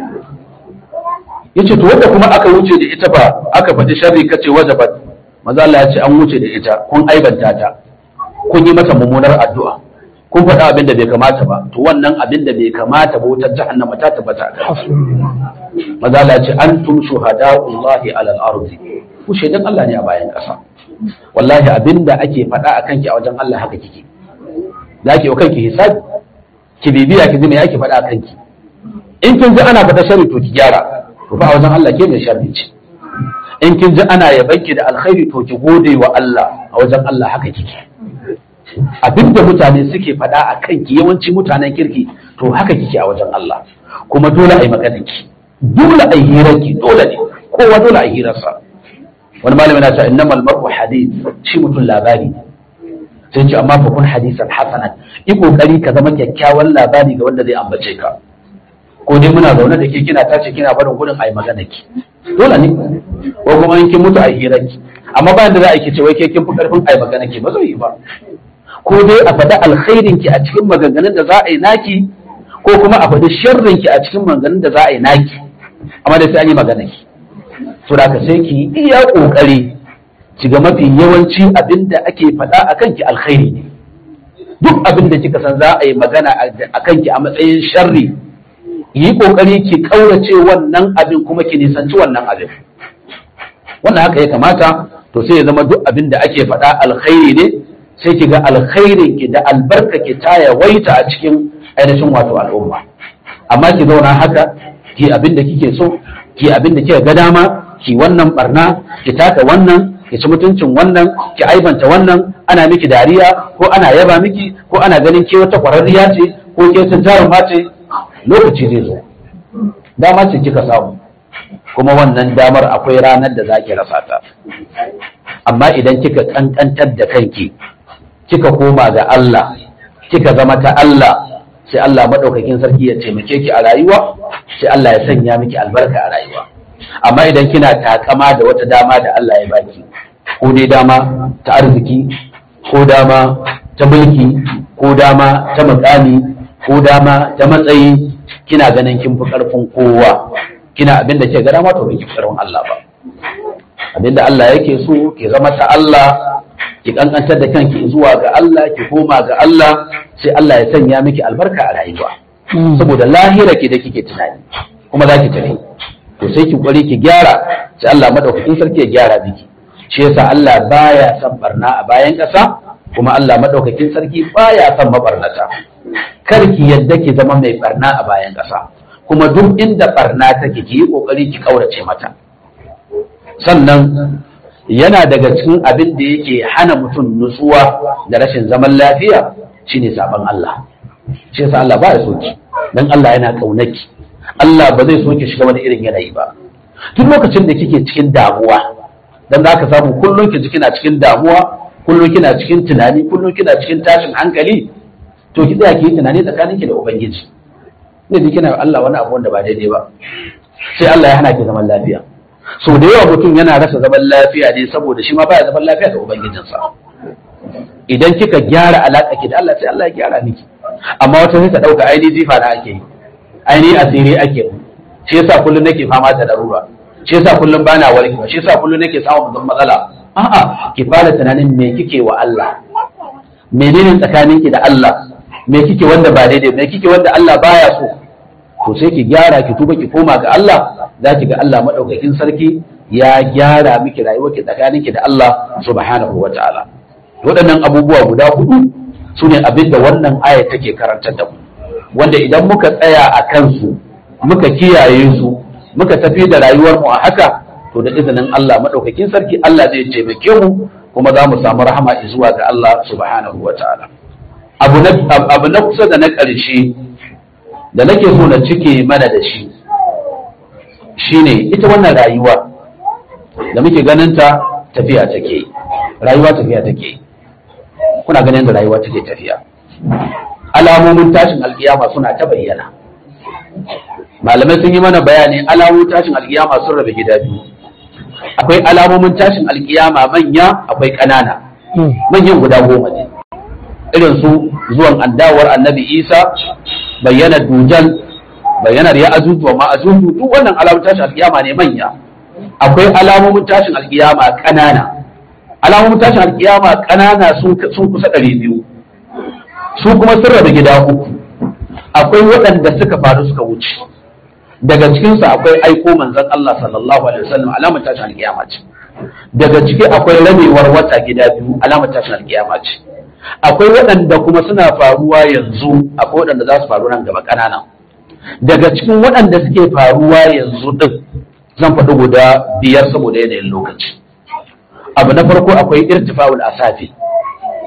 yace to wanda kuma aka wuce da ita ba aka faɗi sharri kace wajabat manzo Allah ya ce an wuce da ita kun aibanta ta kun yi mata mummunar addu'a kun faɗi abin da bai kamata ba to wannan abin da bai kamata ba wutar jahannama ta tabbata akan maza Allah ce an tum shuhada'ullahi alal ardi ku shaidan Allah ne a bayan ƙasa wallahi abinda ake faɗa a kanki a wajen Allah haka kike za ki yi kanki hisabi ki bibiya ki ji me ake faɗa a kanki in kin ji ana faɗa shari to ki gyara to fa a wajen Allah ke mai sharri ce in kin ji ana yabanki da alkhairi to ki gode wa Allah a wajen Allah haka kike abinda mutane suke faɗa a kanki yawanci mutanen kirki to haka kike a wajen Allah kuma dole a yi maganarki dole a yi hirarki dole ne kowa dole a yi hirarsa wani malami na cewa innamal mar'u hadith shi mutum labari ne sai ce amma fa kun hadisan hasanan yi kokari ka zama kyakkyawan labari ga wanda zai ambace ka ko dai muna zaune da ke kina tace kina barin gudun ayi magana ki dole ne ko kuma in kin mutu ayi hirar ki amma bayan da za a ki ce wai ke kin fi karfin ayi magana ki ba zai yi ba ko dai a faɗi alkhairin ki a cikin maganganun da za a yi naki ko kuma a faɗi sharrin ki a cikin maganganun da za a yi naki amma dai sai an yi magana ki to da ka sai ki iya kokari ki ga mafi yawanci abin da ake faɗa a kanki alkhairi ne duk abin da kika san za a yi magana a kanki a matsayin sharri yi kokari ki kaurace wannan abin kuma ki nisanci wannan abin wannan haka ya kamata to sai ya zama duk abin da ake faɗa alkhairi ne sai ki ga alkhairin ki da albarka ki ta yawaita a cikin ainihin wato al'umma amma ki zauna haka ki abin da kike so ki abin da kika ga dama ki wannan barna ki taka wannan ki ci mutuncin wannan ki aibanta wannan ana miki dariya ko ana yaba miki ko ana ganin ke wata kwararriya ce ko ke sun jaruma ce lokaci zai zo dama ce kika samu kuma wannan damar akwai ranar da za ki rasa ta amma idan kika kankantar da kanki kika koma ga Allah kika zama ta Allah sai Allah madaukakin sarki ya taimake ki a rayuwa sai Allah ya sanya miki albarka a rayuwa amma idan kina takama da wata dama da Allah ya baki ko dai dama ta arziki ko dama ta mulki ko dama ta mukami ko dama ta matsayi kina ganin kin fi karfin kowa kina abin da ke ga dama to bai ki karfin Allah ba abin da Allah yake so ki zama ta Allah ki kankantar da kanki zuwa ga Allah ki koma ga Allah sai Allah ya sanya miki albarka a rayuwa saboda lahira ki da kike tunani kuma za ki tafi to sai ki kware ki gyara sai Allah madaukakin sarki ya gyara miki shi yasa Allah baya son barna a bayan ƙasa kuma Allah madaukakin sarki baya son mabarnata kar ki yadda ki zama mai barna a bayan ƙasa kuma duk inda barna take ki yi kokari ki kaurace mata sannan yana daga cikin abin da yake hana mutum nutsuwa da rashin zaman lafiya shine saban Allah shi yasa Allah ba ya so ki dan Allah yana kaunaki Allah ba zai so ki shiga wani irin yanayi ba tun lokacin da kike cikin damuwa dan za ka samu kullum ki kina cikin damuwa kullum kina cikin tunani kullum kina cikin tashin hankali to ki tsaya ki yi tunani tsakaninki da ubangiji ne da kina Allah wani abu wanda ba daidai ba sai Allah ya hana ki zaman lafiya so da yawa mutum yana rasa zaman lafiya ne saboda shi ma baya zaman lafiya da ubangijinsa idan kika gyara alaƙa ki da Allah sai Allah ya gyara miki amma wata sai ta dauka aini jifa na ake yi aini asiri ake yi shi yasa kullum nake fama da larura shi yasa kullum bana warkewa shi yasa kullum nake samun matsala a'a ki fara tunanin me kike wa Allah menene tsakaninki da Allah me kike wanda ba daidai me kike wanda Allah baya so to sai ki gyara ki tuba ki koma ga Allah za ki ga Allah madaukakin sarki ya gyara miki rayuwarki tsakaninki da Allah subhanahu wataala waɗannan abubuwa guda hudu su ne abin da wannan aya take karantar da mu wanda idan muka tsaya a kansu muka kiyaye su muka tafi da rayuwar mu a haka to da izinin Allah madaukakin sarki Allah zai taimake mu kuma za mu samu rahama zuwa ga Allah subhanahu wataala abu na abu na kusa da na ƙarshe da nake so na cike mana da shi shine ita wannan rayuwa da muke ganin ta tafiya take rayuwa tafiya take kuna ganin da rayuwa take tafiya alamomin tashin alkiyama suna ta bayyana malamai sun yi mana bayani alamomin tashin alkiyama sun rabe gida biyu akwai alamomin tashin alkiyama manya akwai ƙanana manyan guda goma ne irin su zuwan andawar annabi isa bayyana dujal bayyanar ya ajuju wa ma'ajuju duk wannan alamomin tashin alkiyama ne manya akwai alamomin tashin alkiyama ƙanana alamomin tashin alkiyama ƙanana sun kusa ɗari biyu su kuma sun rabu gida uku akwai waɗanda suka faru suka wuce daga cikinsu akwai aiko manzon Allah sallallahu alaihi wasallam alamar tashin alkiyama ce daga ciki akwai ramewar wata gida biyu alamar tashin alkiyama ce akwai waɗanda kuma suna faruwa yanzu akwai waɗanda za su faru nan gaba ƙanana daga cikin waɗanda suke faruwa yanzu ɗin zan faɗi guda biyar saboda yanayin lokaci abu na farko akwai irtifa'ul asafi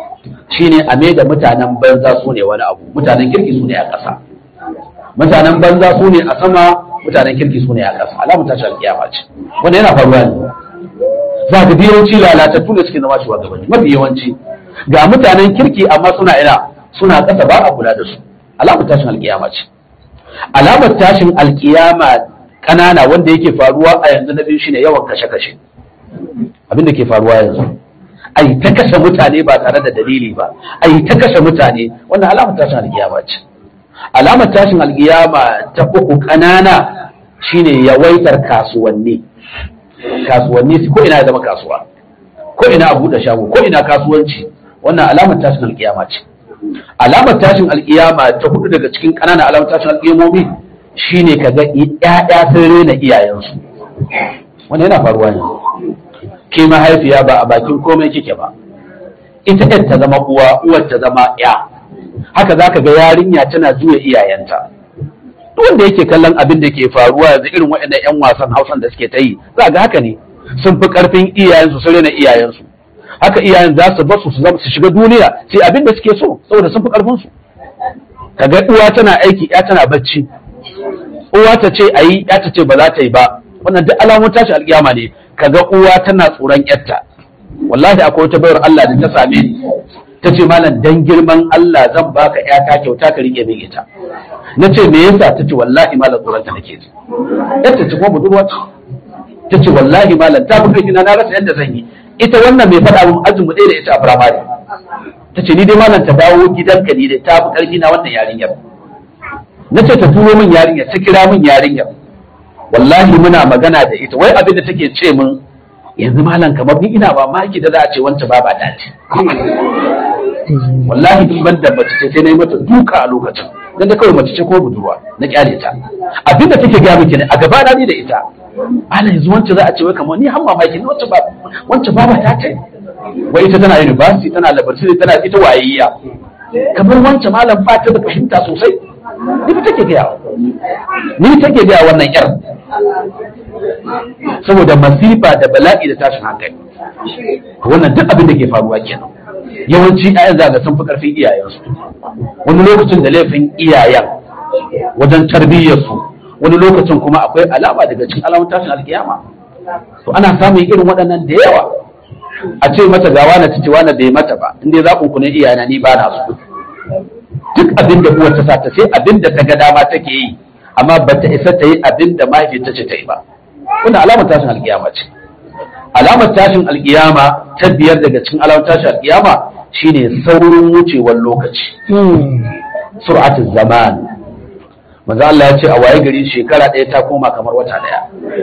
shine a mai da mutanen banza su ne wani abu mutanen kirki su ne a ƙasa mutanen banza su ne a sama mutanen kirki su ne a ƙasa alamun tashi alƙiyama ce wanda yana faruwa ne za ka yawanci lalatattu da suke zama shugabanni mafi yawanci ga mutanen kirki amma suna ina suna ƙasa ba a kula da su alamar tashin alƙiyama ce alamar tashin alƙiyama ƙanana wanda yake faruwa a yanzu na biyu shine yawan kashe-kashe abin da ke faruwa yanzu a yi ta kashe mutane ba tare da dalili ba a yi ta kashe mutane wannan alamar tashin alƙiyama ce alamar tashin alƙiyama ta uku ƙanana shine yawaitar kasuwanni kasuwanni ko ina ya zama kasuwa ko ina a buɗe shago ko ina kasuwanci wannan alamar tashin alƙiyama ce alamar tashin alƙiyama ta hudu daga cikin ƙananan alamar tashin alƙiyamomi shine kaga ƴaƴa sun rena iyayensu wannan yana faruwa ne ke mahaifiya ba a bakin komai kike ba ita ɗan ta zama uwa uwar ta zama ya haka za ka ga yarinya tana juya iyayenta duk wanda yake kallon abin da ke faruwa yanzu irin waɗannan 'yan wasan hausan da suke ta yi za ga haka ne sun fi ƙarfin iyayensu su rena iyayensu haka iyayen za su basu su su shiga duniya sai abin da suke so saboda sun fi ƙarfin su kaga uwa tana aiki ya tana bacci uwa ta ce ayi ya ta ce ba za ta yi ba wannan duk alamun tashi alƙiyama ne kaga uwa tana tsoron yarta wallahi akwai wata bayar Allah da ta same ni ta ce malam dan girman Allah zan baka ƴata kyauta ka rike min ita na ce me yasa ta ce wallahi malam tsoron ta nake ji yarta ce kuma budurwa ce ta ce wallahi malam ta fi kai na rasa yadda zan yi ita wannan mai faɗa mun ajin mu ɗaya da ita a firamare ta ce ni dai malam ta dawo gidanka ni dai ta fi ƙarfi na wannan yarinyar na ce ta turo min yarinyar ta kira min yarinyar wallahi muna magana da ita wai abin da take ce min yanzu malam kamar ni ina ba maki da za a ce wancan baba ta ce wallahi in ban da mace ce sai na yi mata duka a lokacin dan da kawai mace ce ko budurwa na kyale ta abin da take gaya miki ne a gaba na ni da ita malam yanzu wancan za a ce wai kamar ni har mamaki ne wancan ba wancan baba ta ce wai ita tana university tana laboratory tana ita wayayya kamar wancan malam ba ta da fahimta sosai ni fa take gaya ni take gaya wannan yar saboda masifa da bala'i da tashin hankali wannan duk abin da ke faruwa kenan yawanci ƴaƴan za ga sun fi ƙarfin iyayensu wani lokacin da laifin iyayen wajen tarbiyyarsu wani lokacin kuma akwai alama daga cikin alamun tashin alkiyama to ana samun irin waɗannan da yawa a ce mata gawa na ta ce wani bai mata ba in dai zaɓin ku ne iyayena ni ba na su duk abin da uwar ta sa ta sai abin da ta ga dama take yi amma ba ta isa ta yi abin da mahaifiyarta ce ta yi ba wannan alamar tashin alkiyama ce alamar tashin alkiyama ta biyar daga cikin alamar tashin alkiyama shine saurin wucewar lokaci sur'atul zaman manzo Allah ya ce a waye gari shekara ɗaya ta koma kamar wata ɗaya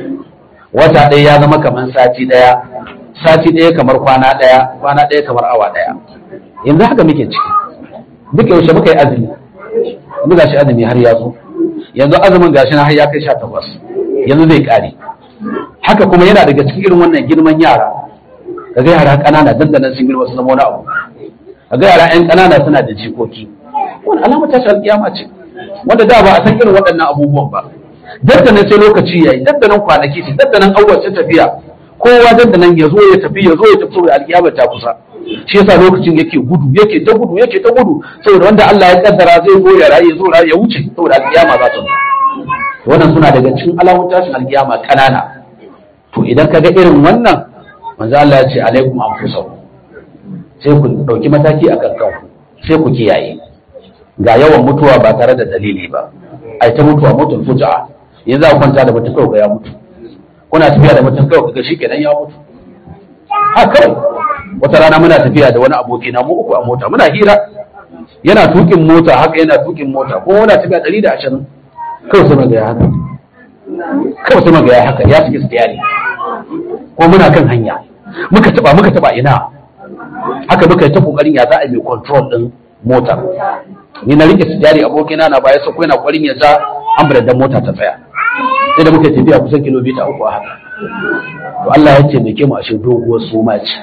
wata ɗaya ya zama kamar sati ɗaya sati ɗaya kamar kwana ɗaya kwana ɗaya kamar awa ɗaya yanzu haka muke ciki duka yaushe muka yi azumi yanzu gashi azumi har ya zo yanzu azumin gashi na har ya kai sha takwas yanzu zai kare haka kuma yana daga cikin irin wannan girman yara kaga yara ƙanana dandanan sun girma su zama wani abu kaga yara ƴan ƙanana suna da jikoki wani alama ta alƙiyama ce wanda da ba a san irin waɗannan abubuwan ba dandanan sai lokaci yayi dandanan kwanaki ce dandanan awwal ta tafiya kowa dandanan ya zo ya tafi ya zo ya tafi saboda alƙiyama ta kusa shi yasa lokacin yake gudu yake ta gudu yake ta gudu saboda wanda Allah ya kaddara zai zo ya rayu zo ya wuce saboda alkiyama za ta zo wannan suna daga cikin alamun tashin alkiyama kanana to idan ka ga irin wannan manzo Allah ya ce alaikum anfusakum sai ku dauki mataki akan kanku sai ku kiyaye ga yawan mutuwa ba tare da dalili ba ai ta mutuwa mutum fuja'a yanzu a kwanta da mutum kawai ga ya mutu kuna tafiya da mutum kawai ga shi kenan ya mutu ha kawai wata rana muna tafiya da wani aboki na mu uku a mota muna hira yana tukin mota haka yana tukin mota ko muna tafiya ɗari da ashirin kawai sai maga ya haka kawai sai maga ya haka ya saki stiyari ko muna kan hanya muka taba muka taba ina haka muka yi ta kokarin ya za a yi control din mota ni na rike stiyari abokina na baya sai yana kokarin ya za ambulan dan mota ta tsaya sai da muka tafiya kusan kilomita uku a haka to Allah ya taimake mu a shi doguwar suma ce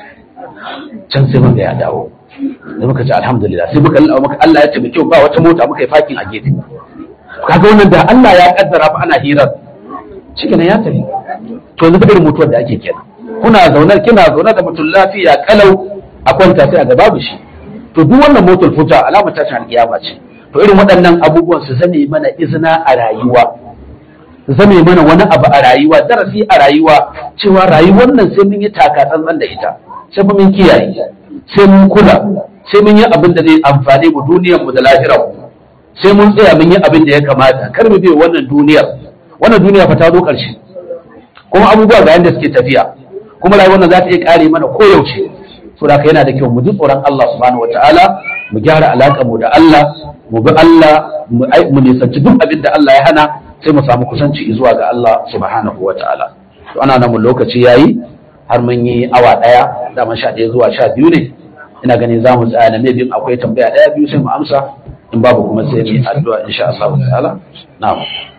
can sai muka ya dawo da muka ce alhamdulillah sai muka muka Allah ya taimake mu ba wata mota muka yi fakin a gefe kaga wannan da Allah ya kaddara fa ana hirar cikin ya tafi to yanzu irin mutuwar da ake kenan kuna zaune kina zaune da mutum lafiya kalau a kwanta sai a ga babu shi to duk wannan motar futa alama ta ta alƙiyama ce to irin waɗannan abubuwan su zame mana izina a rayuwa zame mana wani abu a rayuwa darasi a rayuwa cewa rayuwar nan sai mun yi taka tsantsan da ita sai mun kiyaye sai mun kula sai mun yi abin da zai amfane mu duniyar mu da lahirar mu sai mun tsaya mun yi abin da ya kamata kar mu biyo wannan duniyar wannan duniya fa ta zo ƙarshe kuma abubuwa ga yanda suke tafiya kuma rayuwar nan za ta iya kare mana koyaushe so da yana da kyau mu ji tsoron Allah subhanahu wataala mu gyara alaƙar mu da Allah mu bi Allah mu nisanci duk abin da Allah ya hana sai mu samu kusanci zuwa ga Allah subhanahu wataala to ana nan mu lokaci yayi har mun yi awa daya dama sha ɗaya zuwa sha biyu ne ina ganin za mu tsaya na maybe akwai tambaya ɗaya biyu sai mu amsa in babu kuma sai mu yi addu'a insha Allah ta'ala na'am